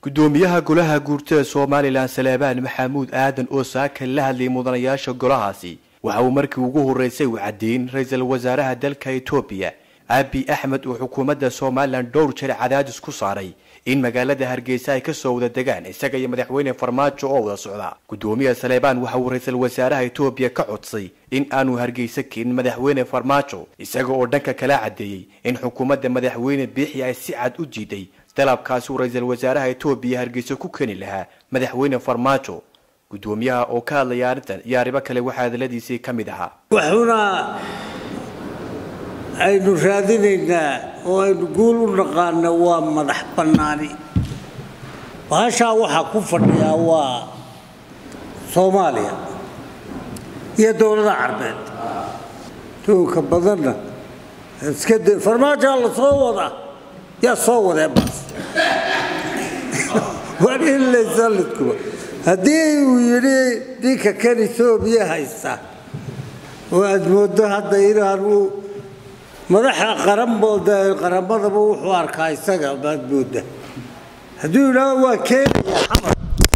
gudoomiyaha golaha guurtada somalilan saleebaan maxamuud aadan oo saaka la hadlayay mudanayaasha golahaasi waxa uu markii ugu horreysay u caddeyn ra-iisul wasaaraha dalka etoobiya abi axmed uu xukuumadda somalilan dhowr jeer cadaadis ku saaray in magaalada hargeysa ay kasoo wada degaan isaga iyo madaxweyne farmaajo oo wada socda gudoomiyaha saleebaan waxa uu ra-iisul wasaaraha etoobiya ka codsay in aanu hargeysa keenin madaxweyne farmaajo isaga oo dhanka kala caddeeyey in xukuumadda madaxweyne biixi ay si cad u diiday dalabkaasi uu ra-iisul wasaaraha etoobiya hargeysa ku keeni lahaa madaxweyne farmaajo gudoomiyaha oo ka hadlaya arrintan iyo arrimo kale waxaa hadaladiisii ka mid ahaa waxuna aynu raadinaynaa oo aynu guul u naqaana waa madax bannaani bahashaa waxaa ku fadhiyaa waa soomaaliya iyo dowlada carbeed duunka badanna iska de farmaajaa la soo wadaa yaa soo wadee baas waa in laysalidkuba haddii uu yidhi ninka kan etoobiya haysta oo aad mooddo hadda inaanu madaxa qaranbooda qaramadaba wuxuu arkaa isaga baad mooda hadduu yidhaahdo waa keenaya xamar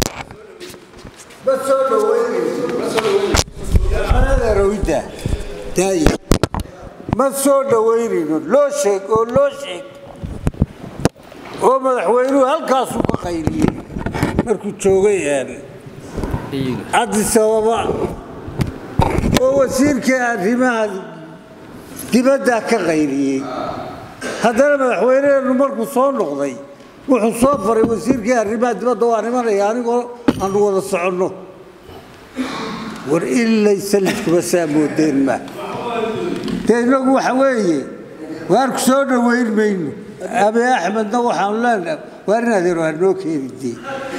ma soo dhaweynaynoadeerawida daaya ma soo dhaweynayno loo sheeg oo loo sheeg oo madaxweynuhu halkaasuu ka qayliyey markuu joogay addis ababa oo wasiirkii arrimaha dibaddaa ka qayliyey haddana madaxweyneheennu markuu soo noqday wuxuu soo faray wasiirkii arrimaha dibadda waa nimanaya anigoo aanu wada soconno war ilaysa lidkuba saa moodeen ma dee innagu waxa weeye waarku soo dhoweyn mayno abi axmedna waxaanu leenaha waar in adeero hanoo keenidee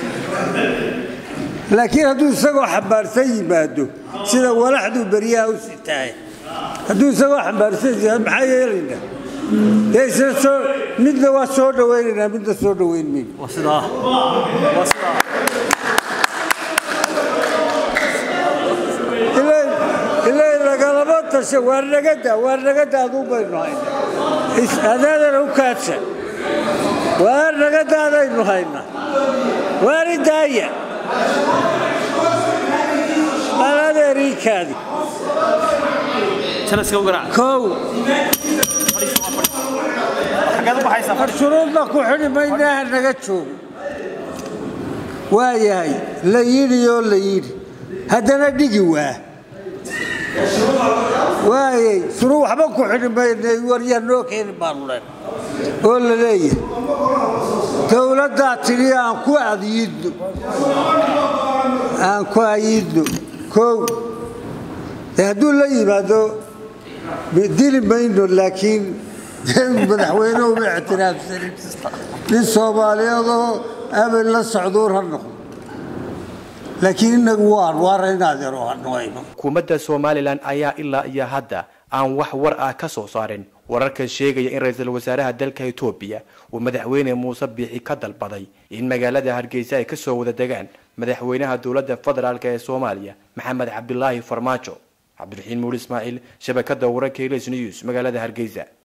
laakiin hadduu isagoo xambaarsan yimaado sida walaxduu beryaha u sitahay hadduu isagoo xambaarsan yahay maxaa yeelaynaa dee isna soo midna waa soo dhawaynaynaa midna soo dhawayn mayno ilay lagalama tasha waar nagada waar nagada aduu baynu haynaa adaadana u kaadsha waar nagadaadaynu haynaa waari daaya aladeeriikaadi kow shuruudna ku xidhi maynaaha naga joogo waa yahay la yidhi oo la yidhi haddana dhigi waa waayay shuruu waxba ku xidhi maynay waryaa noo keeni baanu len oo la leeyahay dowladdaa tidhi aan ku adyiidno aan ku ayidno kow de hadduu la yimaado dili mayno laakiin madaxweyne uma ictiraafsanin nin soomaaliyeedoo abel la socduur ha noqdo laakiin inagu waan waaraynadeero hanoayno xukuumadda somalilan ayaa ilaa iyo hadda aan wax war ah ka soo saarin wararkan sheegaya in ra-iisul wasaaraha dalka etoobiya uu madaxweyne muuse biixi ka dalbaday in magaalada hargeysa ay kasoo wada degaan madaxweynaha dowladda federaalk ee soomaaliya maxamed cabdilaahi farmaajo cabdiraxiin muuli ismaaciil shabakada wararka ls news magaalada hargeysa